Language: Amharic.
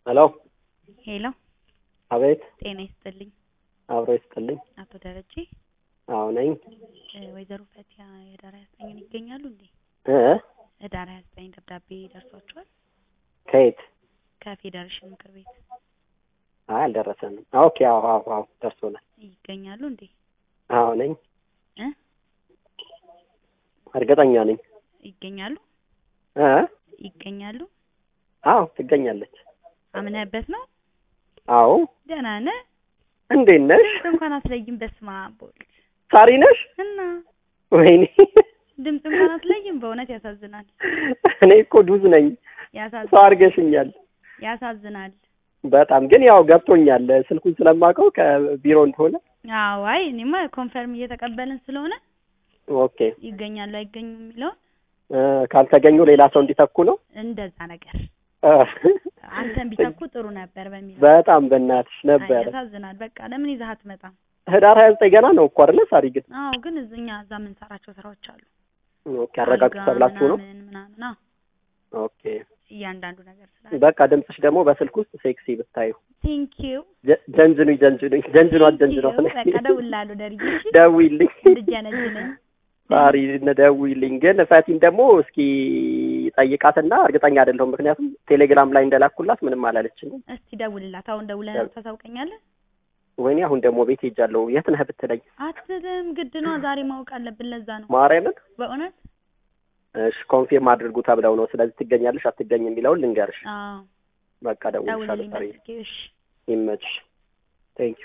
ሄሎ ሄሎ አቤት ጤና ይስጥልኝ አብሮ ይስጥልኝ አቶ ደረጀ አዎ ነኝ እ ወይዘሮ ፈቲያ የህዳር ሀያ ዘጠኝን ይገኛሉ እንዴ እ ህዳር ሀያ ዘጠኝ ደብዳቤ ደርሷቸዋል ከየት ከፌዴሬሽን ምክር ቤት አይ አልደረሰንም ኦኬ አዎ አዎ አዎ ደርሶናል ይገኛሉ እንዴ አዎ ነኝ እ እርግጠኛ ነኝ ይገኛሉ እ ይገኛሉ አዎ ትገኛለች አምነህበት ነው አዎ ደህና ነህ እንዴት ነሽ ድምፅ እንኳን አትለይም በስመ አብ ወልድ ሳሪ ነሽ እና ወይኔ ድምፅ እንኳን አትለይም በእውነት ያሳዝናል እኔ እኮ ዱዝ ነኝ ሰው ያሳዝናል አድርገሽኛል ያሳዝናል በጣም ግን ያው ገብቶኛል ስልኩን ስለማውቀው ከቢሮ እንደሆነ አዎ አይ እኔማ ኮንፈርም እየተቀበልን ስለሆነ ኦኬ ይገኛሉ አይገኙም የሚለውን እ ካልተገኙ ሌላ ሰው እንዲተኩ ነው እንደዛ ነገር እ አንተን ቢተኩ ጥሩ ነበር በሚለው በጣም በእናትሽ አይ ነበረ ያሳዝናል በቃ ለምን ይዘህ አትመጣም ህዳር ሀያ ዘጠኝ ገና ነው እኮ አይደለ ሳሪ ግን አዎ ግን እኛ እዛ የምንሰራቸው ስራዎች አሉ ኦኬ አረጋግጡ አልጋ ተብላችሁ ነው ምናምን ምናምን አዎ ኦኬ እያንዳንዱ ነገር ስላለ በቃ ድምፅሽ ደግሞ በስልክ ውስጥ ሴክሲ ብታዩ ቴንክ ዩ ጀ- ጀንጅኑኝ ጀንጅኑኝ ጀንጅኗት ጀንጅኗት በቃ እደውልልሃለሁ ደርዬ እሺ ደውይልኝ እንድጀነጅነኝ ሳሪ ደውይልኝ ግን ፈቲን ደግሞ እስኪ ጠይቃትና እርግጠኛ አይደለሁም ምክንያቱም ቴሌግራም ላይ እንደላኩላት ምንም አላለችኝም እስቲ ደውልላት አሁን ደውለህ ደው- ታሳውቀኛለህ ወይኔ አሁን ደግሞ ቤት ሄጃለሁ የት ነህ ብትለኝ አትልም ግድ ነው ዛሬ ማወቅ አለብን ለዛ ነው ማርያምን በእውነት እሺ ኮንፊርም አድርጉ ተብለው ነው ስለዚህ ትገኛለሽ አትገኝ የሚለውን ልንገርሽ አዎ በቃ ደውልሻለሁ ደውልልኝ ሳሪ በስልኬ እሺ ይመችሽ ቴንክ